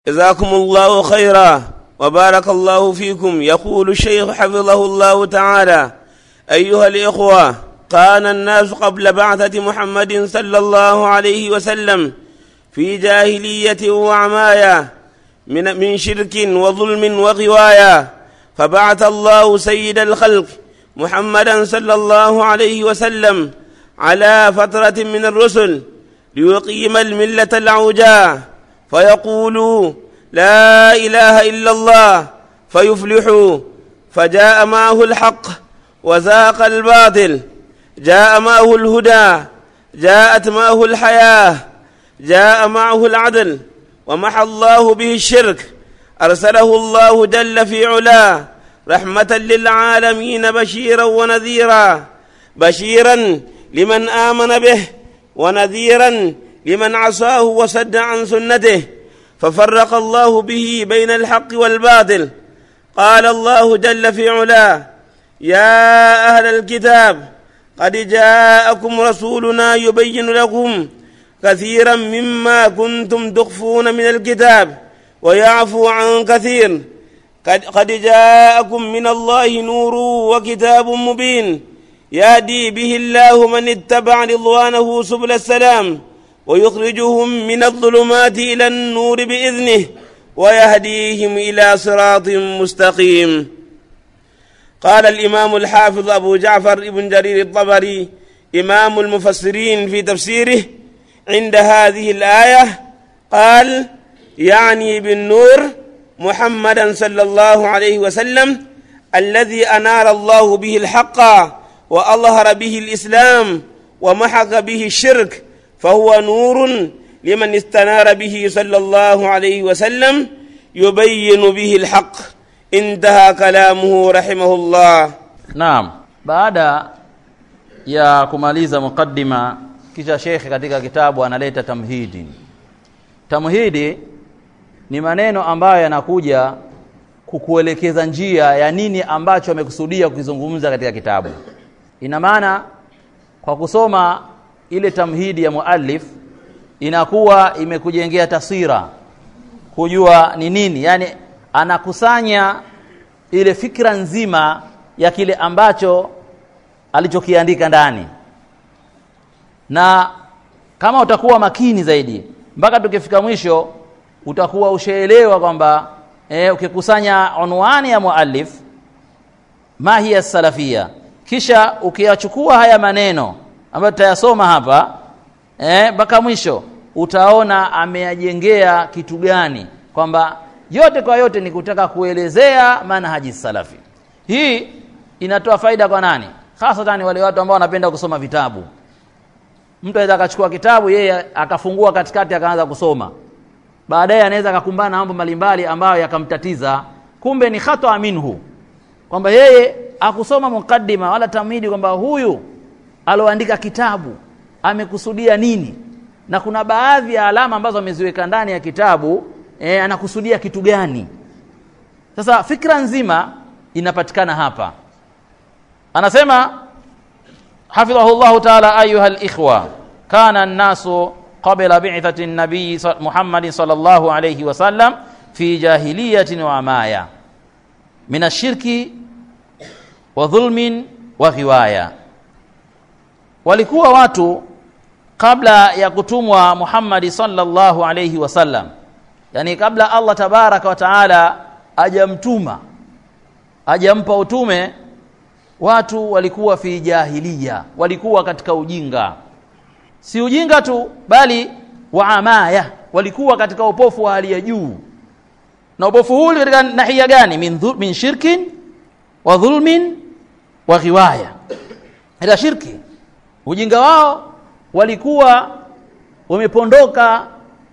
جزاكم الله خيرا وبارك الله فيكم يقول الشيخ حفظه الله تعالى أيها الإخوة كان الناس قبل بعثة محمد صلى الله عليه وسلم في جاهلية وعماية من, من شرك وظلم وغواية فبعث الله سيد الخلق محمدا صلى الله عليه وسلم على فترة من الرسل ليقيم الملة العوجاء فيقولوا لا إله إلا الله فيفلحوا فجاء معه الحق وزاق الباطل جاء معه الهدى جاءت معه الحياة جاء معه العدل ومحى الله به الشرك أرسله الله جل في علاه رحمة للعالمين بشيرا ونذيرا بشيرا لمن آمن به ونذيرا لمن عصاه وصد عن سنته ففرق الله به بين الحق والباطل قال الله جل في علاه يا أهل الكتاب قد جاءكم رسولنا يبين لكم كثيرا مما كنتم تخفون من الكتاب ويعفو عن كثير قد, قد جاءكم من الله نور وكتاب مبين يهدي به الله من اتبع رضوانه سبل السلام ويخرجهم من الظلمات إلى النور بإذنه ويهديهم إلى صراط مستقيم قال الإمام الحافظ أبو جعفر ابن جرير الطبري إمام المفسرين في تفسيره عند هذه الآية قال يعني بالنور محمدا صلى الله عليه وسلم الذي أنار الله به الحق وأظهر به الإسلام ومحق به الشرك فهو نور لمن استنار به صلى الله عليه وسلم يبين به الحق انتهى كلامه رحمه الله Naam, baada ya kumaliza mukaddima, kisha shekhe katika kitabu analeta tamhidi. Tamhidi ni maneno ambayo yanakuja kukuelekeza njia ya nini ambacho amekusudia kukizungumza katika kitabu. Ina maana kwa kusoma ile tamhidi ya muallif inakuwa imekujengea taswira kujua ni nini, yani anakusanya ile fikra nzima ya kile ambacho alichokiandika ndani, na kama utakuwa makini zaidi mpaka tukifika mwisho utakuwa ushaelewa kwamba e, ukikusanya unwani ya muallif ma hiya salafia, kisha ukiyachukua haya maneno ambayo tutayasoma hapa mpaka eh, mwisho utaona ameyajengea kitu gani, kwamba yote kwa yote ni kutaka kuelezea manhaji salafi. Hii inatoa faida kwa nani? Hasatan wale watu ambao wanapenda kusoma vitabu. Mtu anaweza akachukua kitabu yeye akafungua katikati akaanza kusoma, baadaye anaweza akakumbana na mambo mbalimbali ambayo yakamtatiza, kumbe ni khata minhu, kwamba yeye akusoma mukaddima wala tamhidi kwamba huyu aloandika kitabu amekusudia nini, na kuna baadhi ya alama ambazo ameziweka ndani ya kitabu e, anakusudia kitu gani. Sasa fikra nzima inapatikana hapa. Anasema hafidhahu llahu taala, ayuha likhwa kana nnasu qabla bi'thati nabii Muhammadin sallallahu alayhi wasallam fi jahiliyatin wa amaya min ashirki wa dhulmin wa ghiwaya walikuwa watu kabla ya kutumwa Muhammadi sallallahu alayhi wasallam, yani kabla Allah tabaraka wa taala ajamtuma ajampa utume, watu walikuwa fi jahiliya, walikuwa katika ujinga. Si ujinga tu, bali wa amaya, walikuwa katika upofu wa hali ya juu. Na upofu huu katika nahia gani? Min, min shirkin wa dhulmin wa ghiwaya, ila shirki ujinga wao walikuwa wamepondoka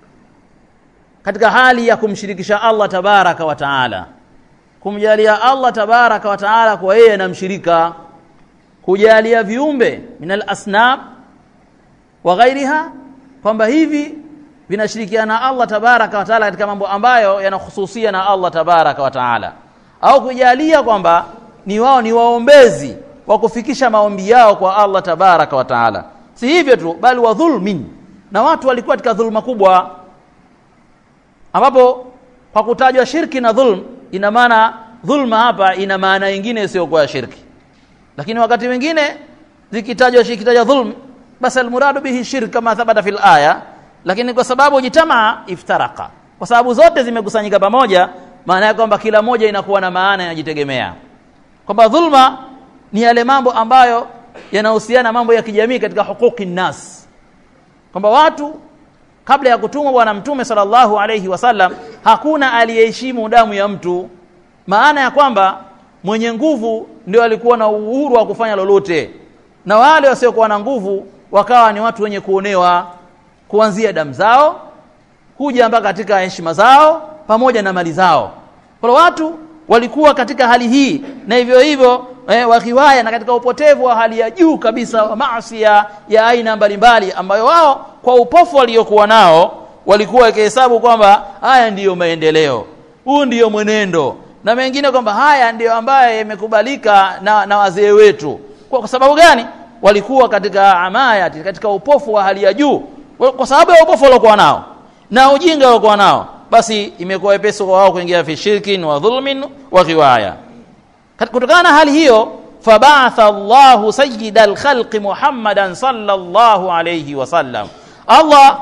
katika hali ya kumshirikisha Allah tabaraka wa taala, kumjalia Allah tabaraka wa taala kwa yeye na mshirika, kujalia viumbe min alasnam wa ghairiha, kwamba hivi vinashirikiana na Allah tabaraka wa taala katika mambo ambayo yanahususia na Allah tabaraka wa taala, au kujalia kwamba ni wao ni waombezi wa kufikisha maombi yao kwa Allah tabaraka wa taala. Si hivyo tu, bali wa dhulmin, na watu walikuwa katika dhulma kubwa, ambapo kwa kutajwa shirki na dhulm ina maana dhulma hapa ina maana nyingine isiyokuwa ya shirki lakini wakati mwingine zikitajwa zikitajwa dhulm basi almuradu bihi shirk kama thabata fil aya lakini kwa sababu jitamaa iftaraka kwa sababu zote zimekusanyika pamoja maana yake kwamba kila moja inakuwa na maana inajitegemea kwamba dhulma ni yale mambo ambayo yanahusiana mambo ya kijamii katika huquqi nnas kwamba watu kabla ya kutumwa bwana mtume sallallahu alayhi wasallam hakuna aliyeheshimu damu ya mtu maana ya kwamba mwenye nguvu ndio alikuwa na uhuru wa kufanya lolote na wale wasiokuwa na nguvu wakawa ni watu wenye kuonewa kuanzia damu zao kuja mpaka katika heshima zao pamoja na mali zao kwa watu walikuwa katika hali hii na hivyo hivyo eh, wakiwaya na katika upotevu wa hali ya juu kabisa wa maasi ya, ya aina mbalimbali ambayo wao kwa upofu waliokuwa nao walikuwa wakihesabu kwamba haya ndiyo maendeleo huu ndiyo mwenendo na mengine kwamba haya ndiyo ambayo yamekubalika na, na wazee wetu kwa, kwa sababu gani walikuwa katika amayati katika upofu wa hali ya juu kwa sababu ya upofu waliokuwa nao na ujinga waliokuwa nao basi imekuwa wepesi kwa wao kuingia fi shirkin wa dhulmin wa riwaya kutokana na hali hiyo fabatha Allahu sayyida al-khalqi Muhammadan sallallahu alayhi wasallam Allah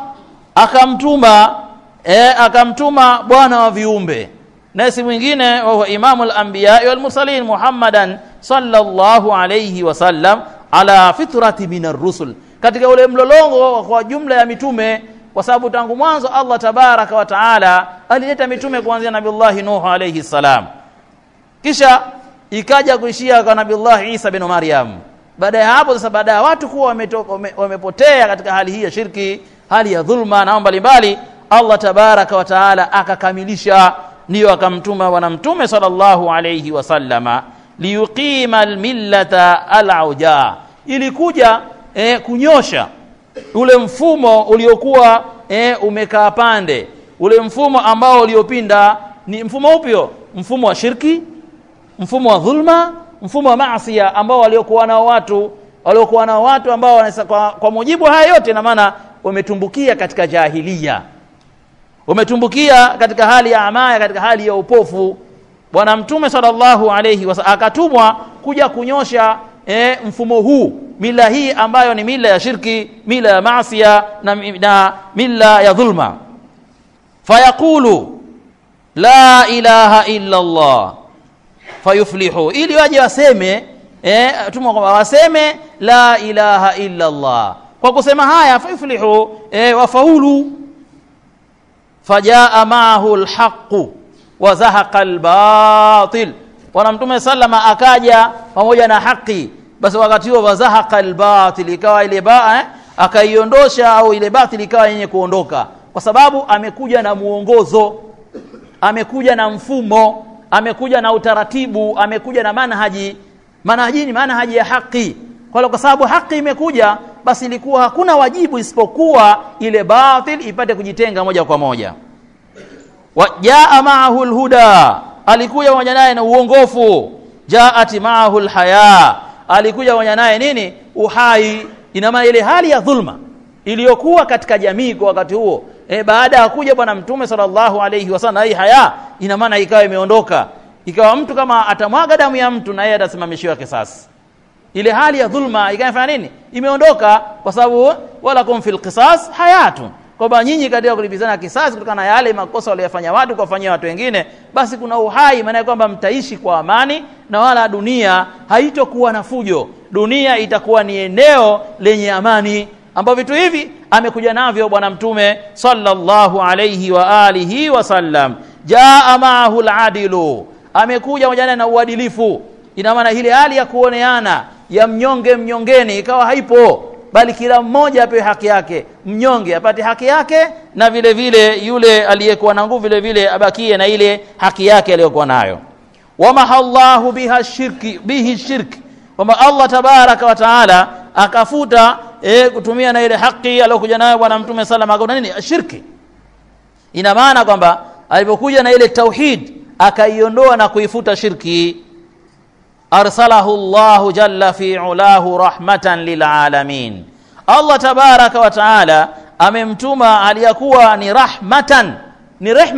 akamtuma eh, akamtuma bwana wa viumbe na si mwingine wa huwa imamu al-anbiya wal mursalin Muhammadan sallallahu alayhi wasallam ala fitrati min ar-rusul katika ule mlolongo kwa jumla ya mitume kwa sababu tangu mwanzo Allah tabaraka wa taala alileta mitume kuanzia nabiullahi Nuh alayhi salam kisha ikaja kuishia kwa nabiullahi Isa bin Maryam baada ya hapo sasa baada ya watu kuwa wamepotea katika hali hii ya shirki hali ya dhulma na mbalimbali Allah tabaraka wa taala akakamilisha ndiyo akamtuma bwana mtume sallallahu alayhi wasallama liyuqima almillata alauja ilikuja eh, kunyosha ule mfumo uliokuwa eh, umekaa pande ule mfumo ambao uliopinda ni mfumo upyo mfumo wa shirki mfumo wa dhulma mfumo wa maasiya ambao waliokuwa nao watu waliokuwa nao watu ambao wanasa, kwa, kwa mujibu haya yote na maana wametumbukia katika jahilia wametumbukia katika hali ya amaya katika hali ya upofu bwana mtume sallallahu alayhi wasallam akatumwa kuja kunyosha e, mfumo huu mila hii ambayo ni mila ya shirki mila ya maasiya na, na mila ya dhulma fayaqulu la ilaha illa Allah fayuflihu ili waje waseme eh, tumwa kwamba waseme la ilaha illa Allah kwa kusema haya fayuflihu eh, wafaulu fajaa maahu alhaqu wa zahaqa albatil bwana mtume sallama akaja pamoja na haki basi wakati huo wazahaqa albatil ikawa ile ba eh, akaiondosha au ile batil ikawa yenye kuondoka kwa sababu amekuja na muongozo amekuja na mfumo amekuja na utaratibu amekuja na manhaji manhaji ni manhaji ya haki kwa kwa sababu haki imekuja basi ilikuwa hakuna wajibu isipokuwa ile batil ipate kujitenga moja kwa moja wajaa maahu alhuda alikuja pamoja naye na uongofu jaat maahu alhaya alikuja pamoja naye nini uhai ina maana ile hali ya dhulma iliyokuwa katika jamii kwa wakati huo e, baada ya kuja bwana mtume sallallahu alayhi wasallam hii haya ina maana ikawa imeondoka ikawa mtu kama atamwaga damu ya mtu na yeye atasimamishiwa kisasi ile hali ya dhulma ikafanya nini imeondoka kwa sababu wala kum fil qisas hayatun kwamba nyinyi katika kulipizana kisasi kutokana na yale makosa waliyofanya watu kuwafanyia watu wengine basi kuna uhai maana kwamba mtaishi kwa amani na wala dunia haitokuwa na fujo dunia itakuwa ni eneo lenye amani ambavyo vitu hivi amekuja navyo bwana mtume sallallahu alayhi wa alihi wasallam jaa maahu aladilu amekuja pamoja na uadilifu ina maana ile hali ya kuoneana ya mnyonge mnyongeni ikawa haipo bali kila mmoja apewe haki yake mnyonge apate haki yake na vile vile yule aliyekuwa na nguvu vile vile abakie na ile haki yake aliyokuwa nayo wamahallahu biha shirki bihi shirki kwamba Allah tabaraka wa taala akafuta e, kutumia na ile haki aliyokuja nayo bwana mtume sallam akaona nini shirki ina maana kwamba alipokuja na ile tauhid akaiondoa na kuifuta shirki arsalahu Allah jalla fi ulahu rahmatan lilalamin Allah tabaraka wa taala amemtuma aliyakuwa ni rahmatan ni rehma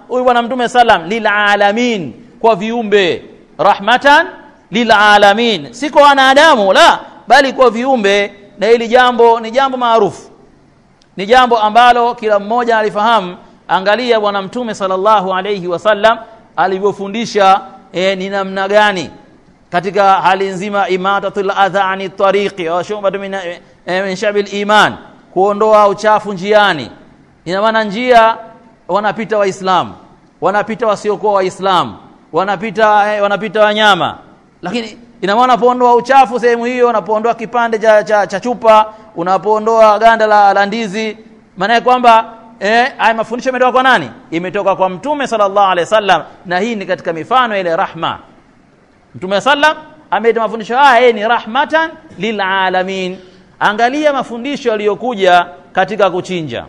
huyu bwana mtume sallam lilalamin kwa viumbe rahmatan lilalamin si kwa wanadamu la bali kwa viumbe na hili jambo ni jambo maarufu ni jambo ambalo kila mmoja alifahamu angalia bwana mtume sallallahu alayhi wasallam alivyofundisha e, ni namna gani katika hali nzima imatatul adha ani tariqi wa shubatu min, e, min shabil iman kuondoa uchafu njiani ina maana njia wanapita waislamu wanapita wasiokuwa waislamu wanapita eh, wanapita wanyama lakini ina maana unapoondoa uchafu sehemu hiyo unapoondoa kipande cha, cha, cha chupa unapoondoa ganda la, la ndizi maana kwamba eh, haya mafundisho yametoka kwa nani imetoka kwa mtume sallallahu alaihi wasallam na hii ni katika mifano ile rahma mtume sallam ameita mafundisho haya yeye ni rahmatan lilalamin angalia mafundisho yaliyokuja katika kuchinja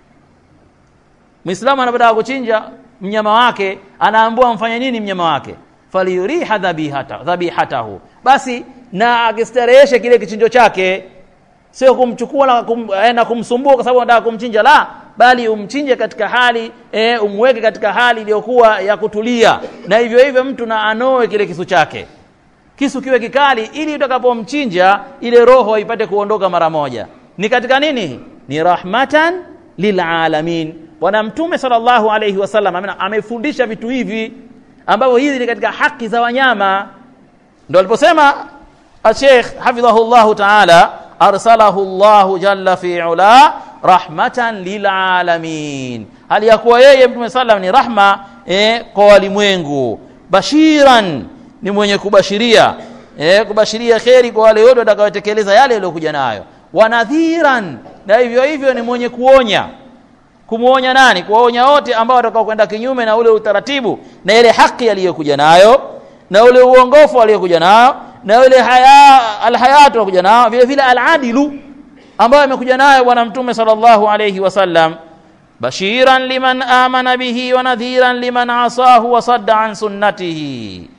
Muislamu anapotaka kuchinja mnyama wake anaambiwa mfanye nini mnyama wake faliyuriha dhabihata dhabihatahu basi na akistareheshe kile kichinjo chake sio kumchukua na, kum, eh, na kumsumbua kwa sababu anataka kumchinja la bali umchinje katika hali e, umweke katika hali iliyokuwa ya kutulia na hivyo hivyo mtu na anoe kile kisu chake kisu kiwe kikali ili utakapomchinja ile roho ipate kuondoka mara moja ni katika nini ni rahmatan lilalamin bwana mtume sallallahu alayhi wasallam amefundisha vitu hivi ambavyo hizi ni katika haki za wanyama ndio aliposema Sheikh hafidhahullah ta'ala arsalahu Allah jalla fi ula rahmatan lilalamin hali ya kuwa yeye mtume sallam ni rahma eh, kwa walimwengu bashiran ni mwenye kubashiria eh, kubashiria kheri kwa wale wote watakaotekeleza yale yaliyokuja nayo wanadhiran na hivyo hivyo ni mwenye kuonya kumwonya nani kuwaonya wote ambao watakao kwenda kinyume na ule utaratibu na ile haki aliyokuja nayo na ule uongofu aliyokuja nayo na ile haya alhayatu aliyokuja nayo vile vile aladilu ambayo amekuja nayo bwana mtume sallallahu alayhi wasallam bashiran liman amana bihi wa nadhiran liman asahu wa sadda an sunnatihi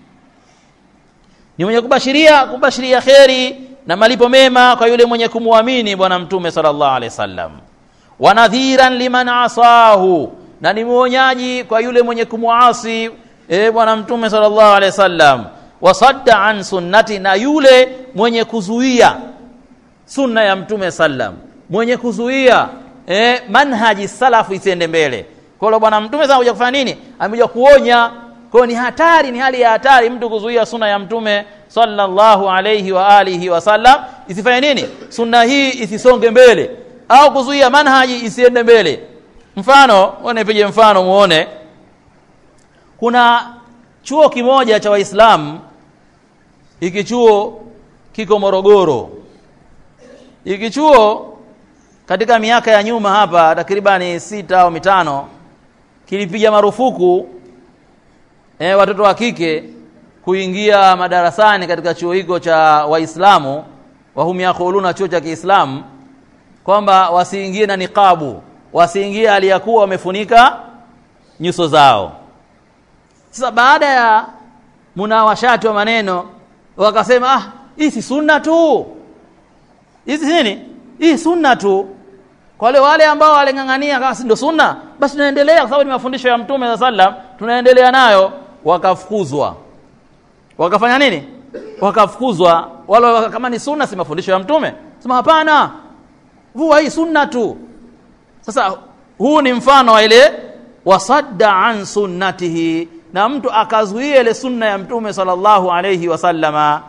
ni mwenye kubashiria kubashiria kheri na malipo mema kwa yule mwenye kumwamini bwana mtume sallallahu alaihi wasallam wa nadhiran liman asahu na ni mwonyaji kwa yule mwenye kumwasi e bwana mtume sallallahu alaihi wasallam wasadda an sunnati na yule mwenye kuzuia sunna ya mtume sallam mwenye kuzuia e, manhaji salafu isiende mbele kwa hiyo bwana mtume sana kuja kufanya nini amekuja kuonya kwa ni hatari ni hali ya hatari mtu kuzuia sunna ya mtume sallallahu alayhi wa alihi wasallam isifanye nini sunna hii isisonge mbele au kuzuia manhaji isiende mbele mfano nipige mfano muone kuna chuo kimoja cha waislamu hiki chuo kiko morogoro hiki chuo katika miaka ya nyuma hapa takribani sita au mitano kilipiga marufuku e, watoto wa kike kuingia madarasani katika chuo hiko cha waislamu wahum yakuluna chuo cha kiislamu kwamba wasiingie na niqabu wasiingie aliyakuwa wamefunika nyuso zao sasa baada ya munawashati wa maneno wakasema ah hii si sunna tu hizi nini hii sunna tu kwa wale wale ambao waling'ang'ania kama si ndio sunna basi tunaendelea kwa sababu ni mafundisho ya mtume za sallam tunaendelea nayo wakafukuzwa wakafanya nini wakafukuzwa wale kama ni sunna si mafundisho ya mtume sema hapana huwa hii sunna tu sasa huu ni mfano wa ile wasadda an sunnatihi na mtu akazuia ile sunna ya mtume sallallahu alayhi wasallama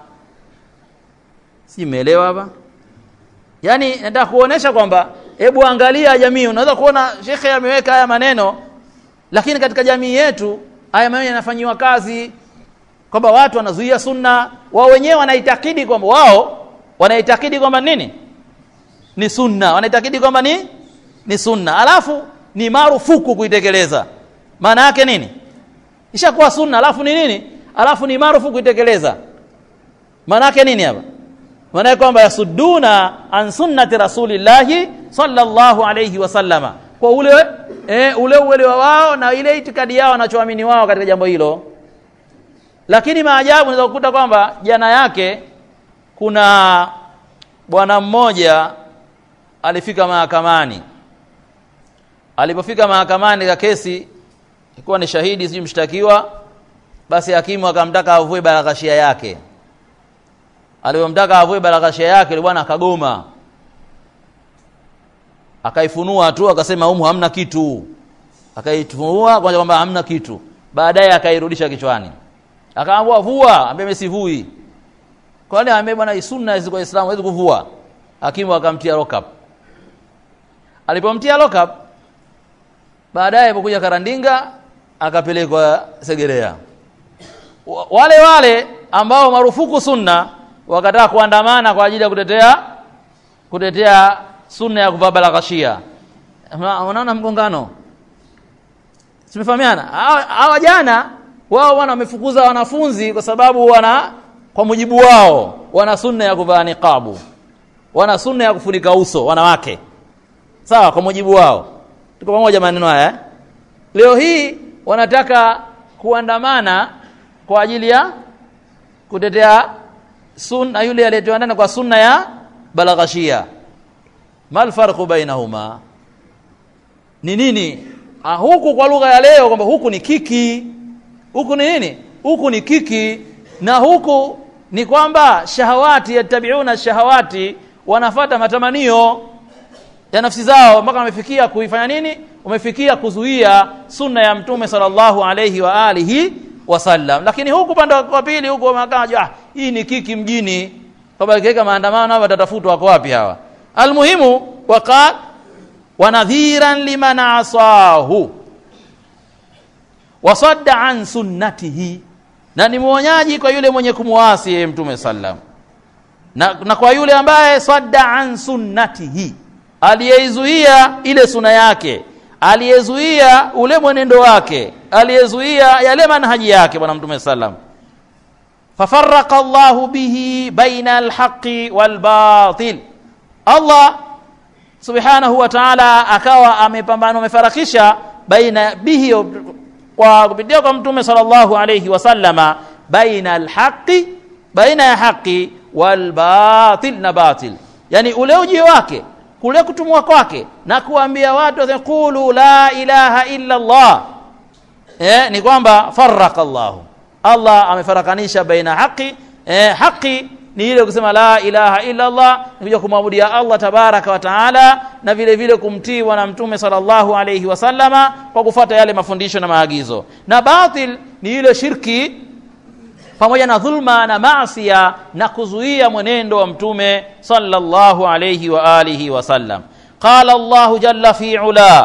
si umeelewa hapa yani nataka kuonesha kwamba hebu angalia jamii unaweza kuona shekhe ameweka haya maneno lakini katika jamii yetu haya maneno yanafanyiwa kazi kwamba watu wanazuia sunna wao wenyewe wanaitakidi kwamba wao wanaitakidi kwamba nini ni sunna wanaitakidi kwamba ni ni sunna alafu ni marufuku kuitekeleza maana yake nini ishakuwa sunna alafu ni nini alafu ni marufuku kuitekeleza maana yake nini hapa maana yake kwamba yasudduna an sunnati rasulillahi sallallahu alayhi wasallama kwa ule e, ule uelewa wao na ile itikadi yao wanachoamini wao katika jambo hilo lakini maajabu unaweza kukuta kwamba jana yake kuna bwana mmoja alifika mahakamani alipofika mahakamani ka kesi ilikuwa ni shahidi sijui mshtakiwa basi hakimu akamtaka avue baraghashia yake aliyomtaka avue baraghashia yake yule bwana akagoma akaifunua tu akasema humu hamna kitu akaifunua kwa kwamba hamna kitu baadaye akairudisha kichwani akaambiwa vua ambaye mesivui kwani ambaye bwana sunna hizo kwa Uislamu hawezi kuvua hakimu akamtia lock up alipomtia lock up baadaye alipokuja karandinga akapelekwa Segerea Wa- wale wale ambao marufuku sunna wakataka kuandamana kwa ajili ya kutetea kutetea sunna ya kuvaa balaghashia Ma- unaona mgongano tumefahamiana hawa hawa jana wao wana wamefukuza wanafunzi kwa sababu wana kwa mujibu wao wana sunna ya kuvaa niqabu wana sunna ya kufunika uso wanawake sawa kwa mujibu wao tuko pamoja maneno haya eh? leo hii wanataka kuandamana kwa ajili ya kutetea sunna yule aliyetuandana kwa sunna ya balaghashia mal farqu bainahuma ni nini ah, huku kwa lugha ya leo kwamba huku ni kiki huku ni nini huku ni kiki na huku ni kwamba shahawati yattabiuna shahawati wanafata matamanio ya nafsi zao mpaka wamefikia kuifanya nini wamefikia kuzuia sunna ya mtume sallallahu alayhi wa alihi wasallam lakini huku upande wa pili huku wamekaja ah, hii ni kiki mjini kwamba ikiweka maandamano hapa watatafutwa wako wapi hawa almuhimu waqal wanadhiran liman asahu wasadda an sunnatihi na ni mwonyaji kwa yule mwenye kumwasi yeye mtume sallam na, na kwa yule ambaye sadda an sunnatihi aliyeizuia ile suna yake aliyezuia ule mwenendo wake aliyezuia yale manhaji yake bwana mtume sallam fafarraqa Allahu bihi baina alhaqi walbatil Allah subhanahu wa ta'ala akawa amepambana amefarakisha baina bihi kwa kupitia kwa mtume sallallahu alayhi wasallama baina alhaqi baina ya haqi walbatil na batil yani ule ujio wake kule kutumwa kwake na kuambia watu qulu la ilaha illa Allah eh, ni kwamba farraqa Allah Allah amefarakanisha baina haqi eh, haqi ni ile kusema la ilaha illa Allah ni kuja kumwabudia Allah tabaraka wa taala na vile vile kumtii bwana mtume sallallahu alayhi wasallama kwa kufuata yale mafundisho na maagizo na batil ni ile shirki pamoja na dhulma na maasia na kuzuia mwenendo wa mtume sallallahu alayhi wa alihi wasallam qala Allah jalla fi ula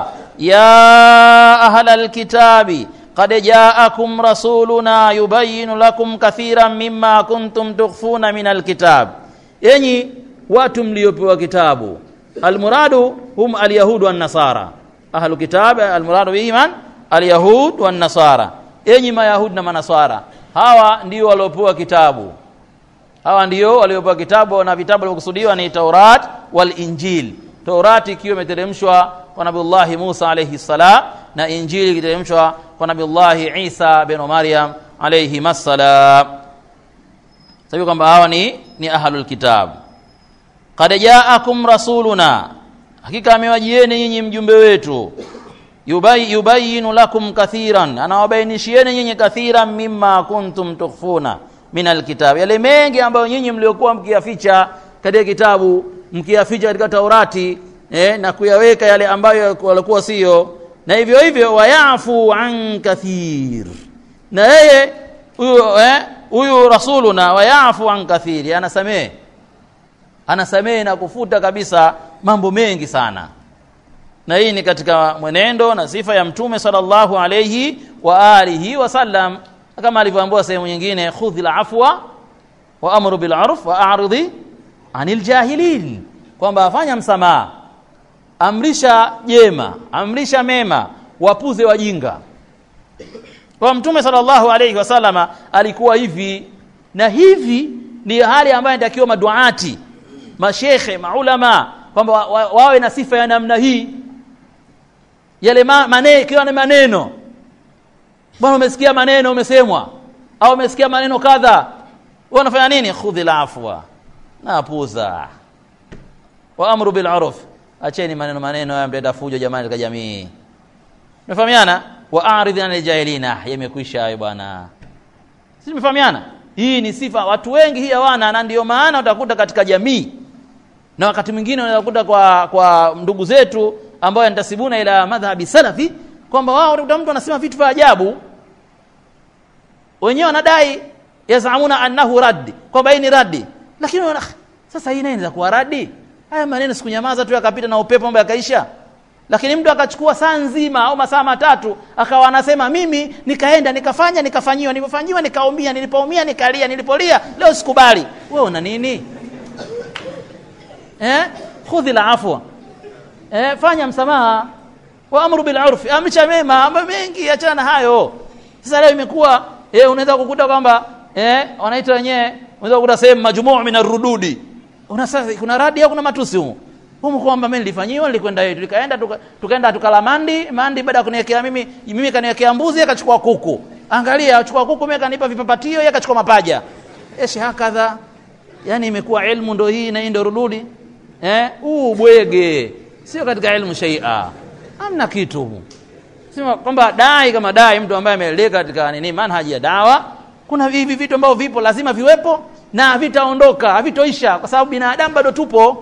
ya ahla alkitabi قد جاءكم رسولنا يبين لكم كثيرا مما كنتم تخفون من الكتاب yenyi watu mliopewa kitabu almuradu hum alyahud wan nasara ahlu kitab almuradu bihiman alyahud wan nasara yenyi mayahud na manasara hawa ndio waliopewa kitabu hawa ndio waliopewa kitabu na vitabu vilivyokusudiwa ni Taurat wal Injil Taurati ikiwa imeteremshwa kwa Nabiullahi Musa alayhi salam na Injili ikiteremshwa kwa Nabiullahi Isa bin Maryam alayhi masalam sababu kwamba hawa ni ni ahlul kitab qad jaakum rasuluna hakika amewajieni nyinyi mjumbe wetu yubay, yubayinu lakum kathiran anawabainishieni nyinyi kathiran mimma kuntum tukhfuna min alkitab yale mengi ambayo nyinyi mliokuwa mkiyaficha katika kitabu mkiyaficha katika Taurati eh, na kuyaweka yale ambayo walikuwa sio na hivyo hivyo wayafu an kathir na yeye huyu eh, huyu rasuluna wayafu an kathiri anasamehe anasamehe na kufuta kabisa mambo mengi sana na hii ni katika mwenendo na sifa ya mtume sallallahu alayhi wa alihi wasallam kama alivyoambiwa sehemu nyingine khudhil afwa wa amru bil urf wa a'ridi anil jahilin kwamba afanya msamaha amrisha jema amrisha mema wapuze wajinga kwa mtume sallallahu alayhi wasallama alikuwa hivi na hivi ni hali ambayo inatakiwa maduati mashekhe maulama kwamba wa, wa, wawe na sifa ya namna hii yale ma, maneno ikiwa ni maneno bwana umesikia maneno umesemwa au umesikia maneno kadha wewe unafanya nini khudhil afwa napuza wa amru bil urf acheni maneno maneno haya mleta fujo jamani katika jamii umefahamiana wa aridh anil jahilina yamekwisha hayo bwana sisi tumefahamiana hii ni sifa watu wengi hii hawana na ndio maana utakuta katika jamii na wakati mwingine unaweza kukuta kwa kwa ndugu zetu ambao yantasibuna ila madhhabi salafi kwamba wao utakuta mtu anasema vitu vya ajabu wenyewe wanadai yazamuna annahu raddi kwamba hii ni raddi lakini wana, sasa hii inaweza kuwa raddi haya maneno sikunyamaza tu yakapita na upepo mambo yakaisha lakini mtu akachukua saa nzima au masaa matatu akawa anasema mimi nikaenda nikafanya nikafanyiwa nilipofanyiwa nikaumia nilipoumia nikalia nilipolia leo sikubali wewe una nini eh khudhi afwa eh fanya msamaha wa amru bil urfi amcha mema mambo mengi achana na hayo sasa leo imekuwa eh unaweza kukuta kwamba eh wanaita wenyewe unaweza kukuta sehemu majmuu min arududi una sasa kuna radi au kuna matusi huko humu kwamba mimi nilifanyiwa nilikwenda yetu tukaenda tuka, tukaenda tukala mandi mandi baada ya kuniwekea mimi mimi kaniwekea mbuzi akachukua kuku angalia achukua kuku mimi kanipa vipapatio yeye akachukua mapaja eshi hakadha yani imekuwa ilmu ndo hii na hii ndo rududi eh huu bwege sio katika ilmu shaia hamna kitu sema kwamba dai kama dai mtu ambaye ameleka katika nini manhaji ya dawa kuna hivi vitu ambavyo vipo lazima viwepo na havitaondoka havitoisha kwa sababu binadamu bado tupo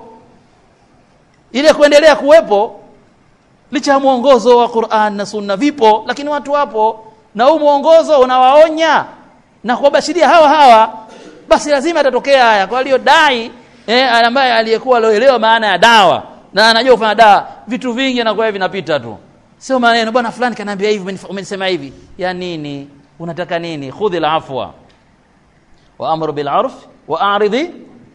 ile kuendelea kuwepo licha ya mwongozo wa Qur'an na Sunna vipo lakini watu wapo na huu mwongozo unawaonya na kuwabashiria hawa hawa basi lazima atatokea haya kwa hiyo dai eh, ambaye aliyekuwa aloelewa maana ya dawa na anajua kufanya dawa vitu vingi anakuwa vinapita tu sio maneno bwana fulani kanaambia hivi umenisema hivi ya nini unataka nini khudhi afwa wa amru bil urf wa a'ridhi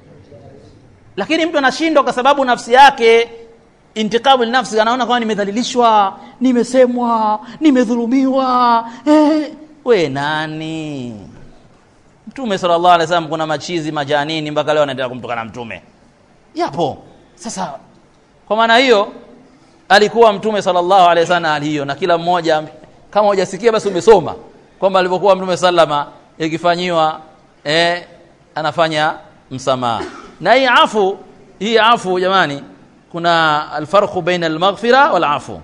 lakini mtu anashindwa kwa sababu nafsi yake intikabu nafsi anaona kama nimedhalilishwa nimesemwa nimedhulumiwa eh, we nani mtume sallallahu alaihi wasallam kuna machizi majanini mpaka leo anaendelea kumtukana mtume yapo sasa kwa maana hiyo alikuwa mtume sallallahu alaihi wasallam hali hiyo na kila mmoja kama hujasikia basi umesoma kwamba alivyokuwa mtume sallama ikifanyiwa eh, anafanya msamaha na hii afu hii afu jamani kuna alfarqu baina almaghfira wal afu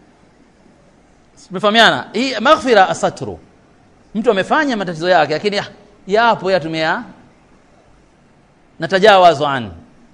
tumefahamiana hii maghfira asatru mtu amefanya matatizo yake lakini yapo yatumia natajawazu an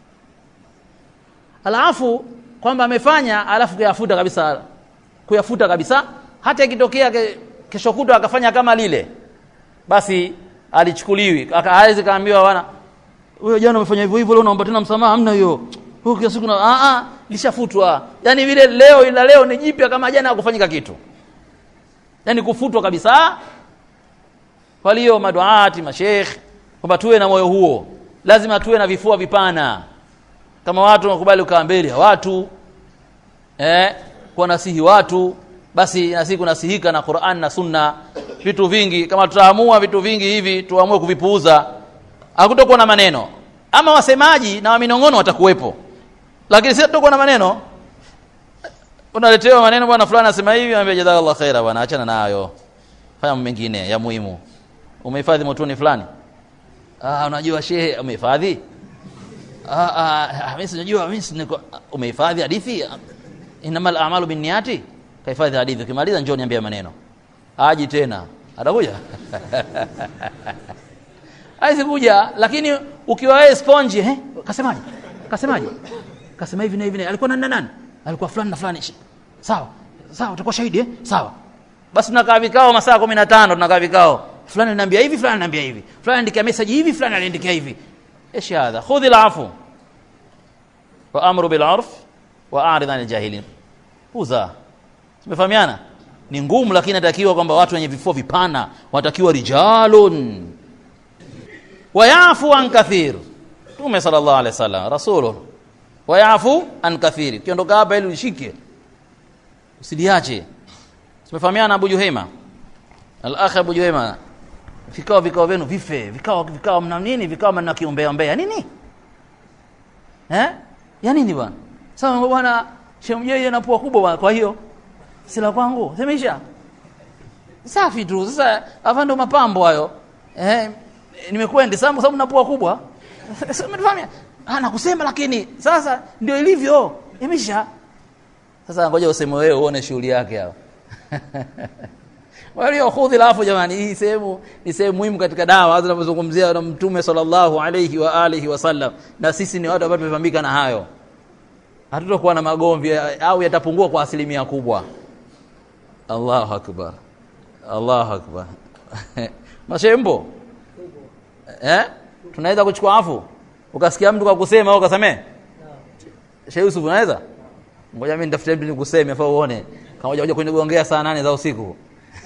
alafu kwamba amefanya alafu kuyafuta kabisa kuyafuta kabisa hata ikitokea ke, kesho kutwa akafanya kama lile basi alichukuliwi hawezi kaambiwa bwana wewe jana umefanya hivyo hivyo leo unaomba tena msamaha hamna hiyo huyo kila siku na a a lishafutwa yani vile leo ila leo ni jipya kama jana hakufanyika kitu yani kufutwa kabisa kwa hiyo maduati masheikh kwamba tuwe na moyo huo lazima tuwe na vifua vipana kama watu wakubali ukaa mbele ya watu eh kwa nasihi watu basi nasi kunasihika na Qur'an na Sunna vitu vingi kama tutaamua vitu vingi hivi tuamue kuvipuuza hakutokuwa na maneno ama wasemaji na waminongono watakuwepo lakini sisi tutakuwa na maneno unaletewa maneno bwana fulani anasema hivi anambia jazakallahu khaira bwana achana nayo fanya mengine ya muhimu umehifadhi motoni fulani ah unajua shehe umehifadhi ah ah mimi sijajua mimi niko umehifadhi hadithi inamal a'malu binniyati kahifadhi hadithi ukimaliza njoo niambie maneno aji tena atakuja haizi kuja lakini ukiwa wewe sponge eh kasemaje kasemaje kasema hivi na hivi na alikuwa nani nani alikuwa fulani na fulani sawa sawa utakuwa shahidi eh sawa basi tunakaa vikao masaa 15 tunakaa vikao fulani ananiambia hivi fulani ananiambia hivi fulani andikia message hivi fulani aliandikia hivi ايش هذا خذ العفو وامر بالعرف واعرض عن الجاهلين puza tumefahamiana ni ngumu lakini natakiwa kwamba watu wenye vifua vipana watakiwa rijalun wayafu an kathir tume sallallahu alaihi wasallam rasulun wayafu an kathir kiondoka hapa ili ushike usiliache tumefahamiana Abu Juhema al-akh Abu Juhema vikao vikao vyenu vife vikao vikao mna nini vikao mna kiombea ombea nini eh ya nini bwana sasa bwana shemjeje na pua kubwa bwana kwa hiyo sila kwangu semeisha safi tu sasa hapa ndo mapambo hayo eh nimekwendi sababu sababu na pua kubwa umefahamu ana kusema lakini sasa ndio ilivyo imesha sasa ngoja useme wewe uone shughuli yake hapo walio khudhi alafu jamani hii sehemu ni sehemu muhimu katika dawa zinapozungumzia na mtume sallallahu alayhi wa alihi wasallam na sisi ni watu ambao tumepambika na hayo hatutakuwa na magomvi au yatapungua kwa asilimia kubwa allahu akbar allahu akbar mashembo eh? tunaweza kuchukua afu ukasikia mtu kwa kusema au ukasamee Sheikh Yusuf unaweza ngoja mimi nitafute mtu nikuseme afa uone kama hoja kunigongea saa nane za usiku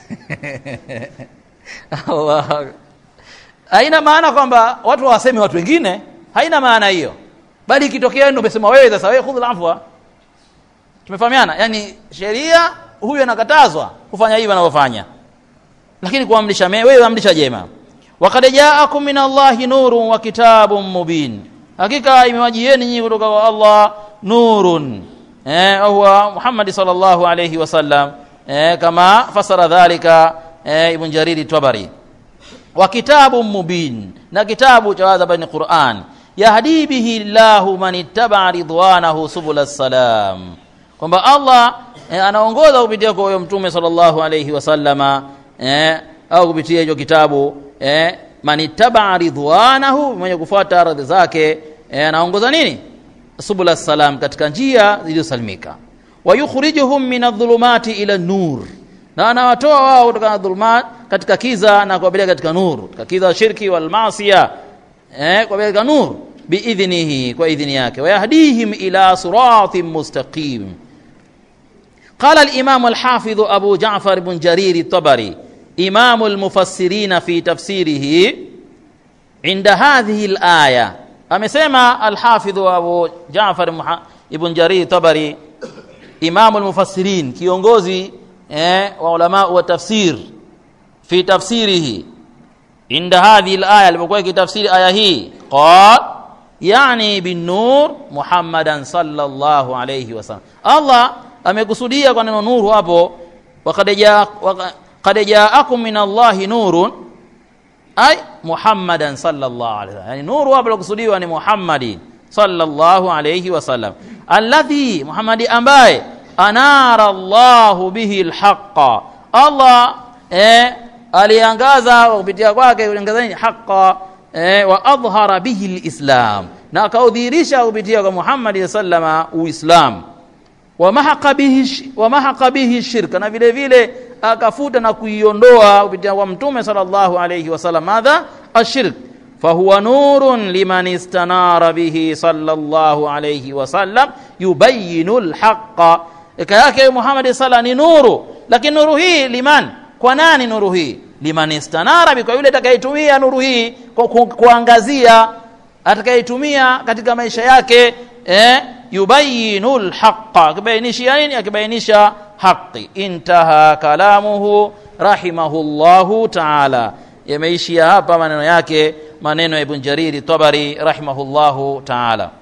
Allah haina maana kwamba watu waseme watu wengine haina maana hiyo bali ikitokea ndio umesema wewe sasa wewe khudhul afwa tumefahamiana yani sheria huyu anakatazwa kufanya hivi anavyofanya lakini kuamrisha me wewe amrisha jema waqad ja'akum min Allahi nurun wa kitabun mubin hakika imewajieni nyinyi kutoka kwa Allah nurun eh huwa Muhammad sallallahu alayhi wasallam eh kama fasara dhalika eh, ibn Jariri Tabari wa kitabun mubin na kitabu cha wadha bani Qur'an yahdi bihi Allahu man ittaba ridwanahu subul salam kwamba Allah eh, anaongoza kupitia kwa huyo mtume sallallahu alayhi wasallama eh, au kupitia hicho kitabu eh, man ittaba ridwanahu mwenye kufuata radhi zake eh, anaongoza nini subul salam katika njia zilizosalimika wa yukhrijuhum min adh-dhulumati ila nur na anawatoa wao kutoka dhulumat katika kiza na kuwapeleka katika nuru katika kiza shirki wal maasiya eh kuwapeleka nur biidhnihi kwa idhni yake wayahdihim ila siratin mustaqim قال الإمام الحافظ أبو جعفر بن جرير الطبري إمام المفسرين في تفسيره عند هذه الآية أمسما الحافظ أبو جعفر بن جرير الطبري إمام المفسرين كيونغوزي eh, wa ulama wa tafsir fi tafsirihi inda hadhihi alaya alipokuwa kitafsiri aya hii qal yani bin nur muhammadan sallallahu alayhi wasallam Allah amekusudia kwa neno nuru hapo waqad jaa qad jaakum min Allahi nurun ay muhammadan sallallahu alayhi wasallam yani nuru hapo kusudiwa ni muhammadi sallallahu alayhi wasallam alladhi muhammadi ambaye anara Allahu bihi alhaqa Allah eh, aliangaza kupitia kwake kuangaza nini haqa eh, wa adhhara bihi alislam na akaudhihirisha kupitia kwa Muhammad sallama uislam wa mahaqa bihi wa mahaqa bihi shirka na vile vile akafuta na kuiondoa kupitia kwa mtume sallallahu alayhi wasallam madha ashirk فهو نور لمن استنار به صلى الله عليه وسلم يبين الحق eka yake Muhammad sala ni nuru lakini nuru hii liman kwa nani nuru hii liman istanara kwa yule atakayetumia nuru hii kwa ku, kuangazia atakayetumia katika maisha yake eh yubayinul haqqa akibainishia nini akibainisha haki intaha kalamuhu rahimahullahu ta'ala yameishia hapa maneno yake maneno ya Ibn Jariri Tabari rahimahullahu ta'ala